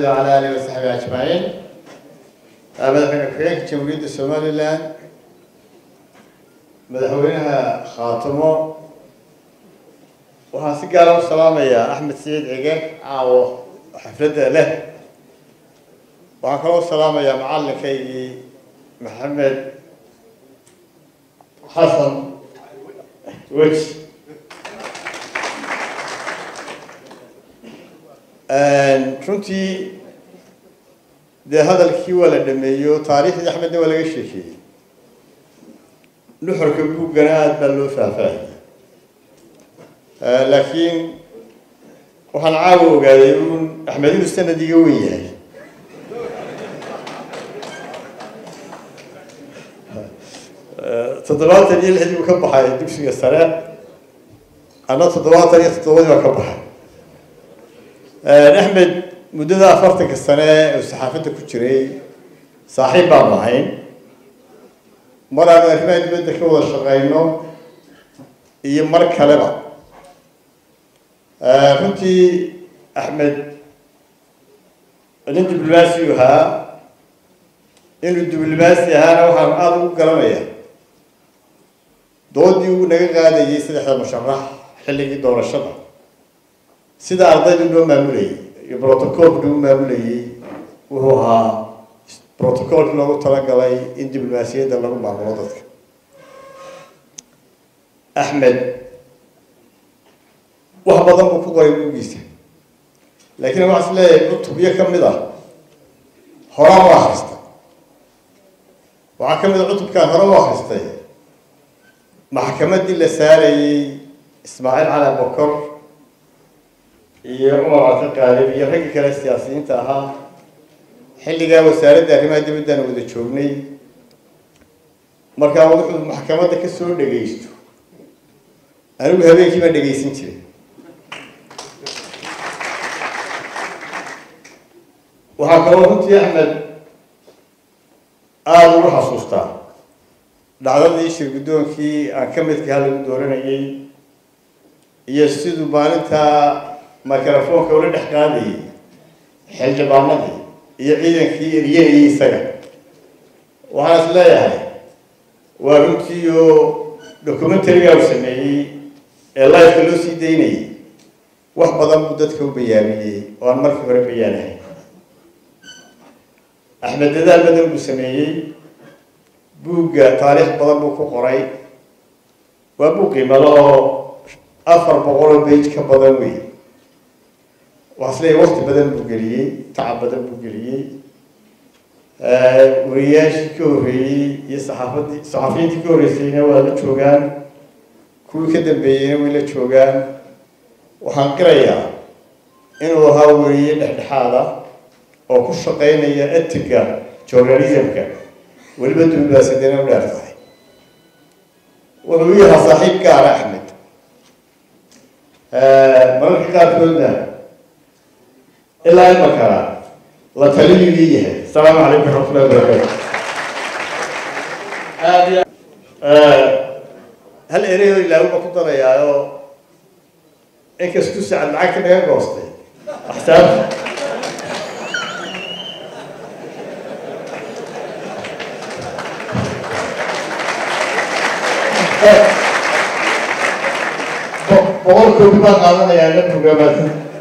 محمد وعلى آله وصحبه أجمعين madaxweyne ku-xigeenka jamhuuriyadda somalilan madaxweynaha khaatimo waxaan si gaara u salaamayaa axmed saciid cige caawo xafladda leh waxaan kaloo u salaamayaa macallinkaygii maxamed xasan weji runtii dee hadalkii waa la dhameeyo taariikhdii axmedna waa laga sheekeeyey nuxurka buuggana aada baa loo faahfaahiyey laakiin waxaan caawa ogaaday uun axmed inuu sanad iga wen yahay toddobaatan iyo lixdii buu ka baxay dugsiga sare ana toddobaatan iyo toddobadii baa ka baxay axmed muddada afartanka sane oo saxaafadda ku jiray saaxiib baan lahayn mar aanu arrimaha dibadda ka wada shaqeyno iyo mar kaleba runtii axmed nin diblomaasiyu ahaa inuu diblomaasi ahaana waxaan aada ugu garanaya doodii uu naga qaadayay saddexda musharax xilligii doorashada sida ardaydu noo maamulayay iyo protocolka lagu maamulayay wuxuu ahaa protocolki loogu talagalay in diblomaasiyadda lagu maamulo dadka axmed wax badan buu ku qoray buugiisa laakiin waxaa is leeyahay cutubyo ka mid ah horaan u akristay waxaa ka mid a cutubkaan hore u akristay maxkamaddii la saarayay ismaaciil cali bokor iyo cumar cabdi qaalib iyo raggii kale siyaasiyiinta ahaa xilligaa wasaaradda arrimaha dibaddaan wada joognay markaa wuxuu maxkamadda ka soo dhagaysto anigu habeenkii baan dhagaysan jiray waxaa kaloo runtii axmed aada ugu xasuustaa dhacdadii shir guddoonkii aan ka midkaha lagu dooranayay iyo siduu maalintaa microfoonka ula dhex qaadayay xildhibaanadii iyo ciidankii eryanayay isaga waxaan is leeyahay waa runtii oo documentariga u sameeyey ee lifeka loo sii daynayay wax badan buu dadka u bayaamiyey oo aan markii hore bayaanahay axmed dadaal badan buu sameeyey buugga taariikh badan buu ku qoray waa buug qiimalo oo afar boqol oo bage ka badan wey waxaa is leeyahay wakti badan buu geliyey tacab badan buu geliyey wariyaashii ka horreeyey iyo saxaafadii saxaafiyiintii ka horreysayna waa la joogaan kuwii ka dambeeyeyna way la joogaan waxaan qirayaa inuu ahaa weriye dhexdhexaada oo ku shaqeynaya etiga journalismka weliba diblomaasiyadeena u dheer tahay wuxuu yahaa saaxiib gaara axmed mararka qaarkoodna ilaa imakana la taliyuu ii yahay asalaamu calaykum waraxmatullahi wabarakaatu hal ereyoo ilaawuba ku darayaayo inkastuu sacad lacagta naga goostay axsaabta boqol koobi baan qaadanayaa la programaasan